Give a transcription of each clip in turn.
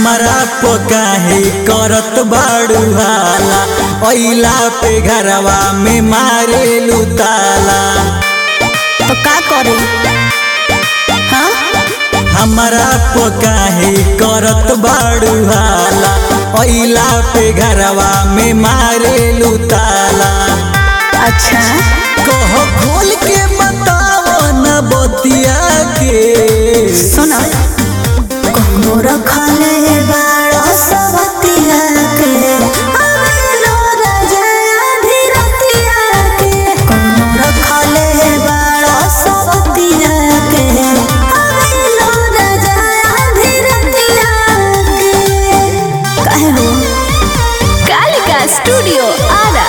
हमरा पकाहे करत बाड़ू हाला ओइला पे घरवा में मारे ताला तो का करे हाँ हमरा पकाहे करत बाड़ू हाला ओइला पे घरवा में मारे ताला अच्छा कहो खोल के बताओ न बतिया के सुना कहूँ रखले बाड़ो सबतिया के आवेलो राजा धीरतिया के कहूँ रखले बाड़ो सबतिया के आवेलो राजा धीरतिया के काहे हो कालिका स्टूडियो आरा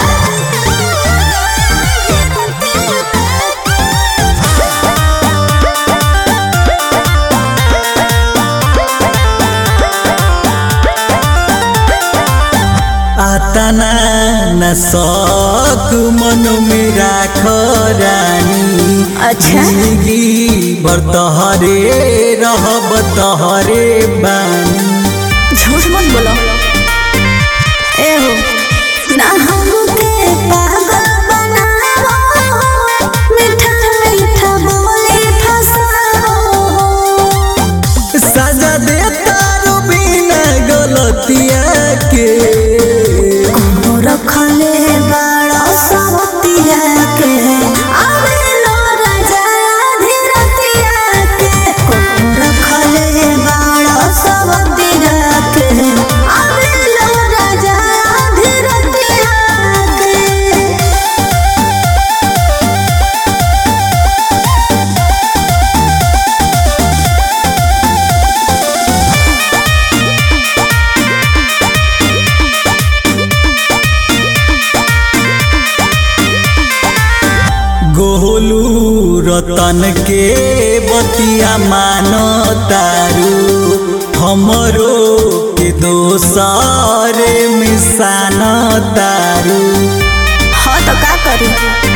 आतना न शौक मन में राख रानी अच्छा। जिंदगी भर तहरे रहब तहरे बानी झूठ मत बोलो ए हो ना हमके पागल बनाओ मीठा मीठा बोले फसाओ सजा दे तारो बिना गलतिया के कहूँ रखले बाड़ो सबतिया के आवेलो राजा धीरतिया के कहूँ रखले बाड़ो सबतिया के आवेलो राजा धीरतिया के गोलू रतन के बतिया मानो तारू हमरो के दोसर मिसान तारू हाँ तो का करी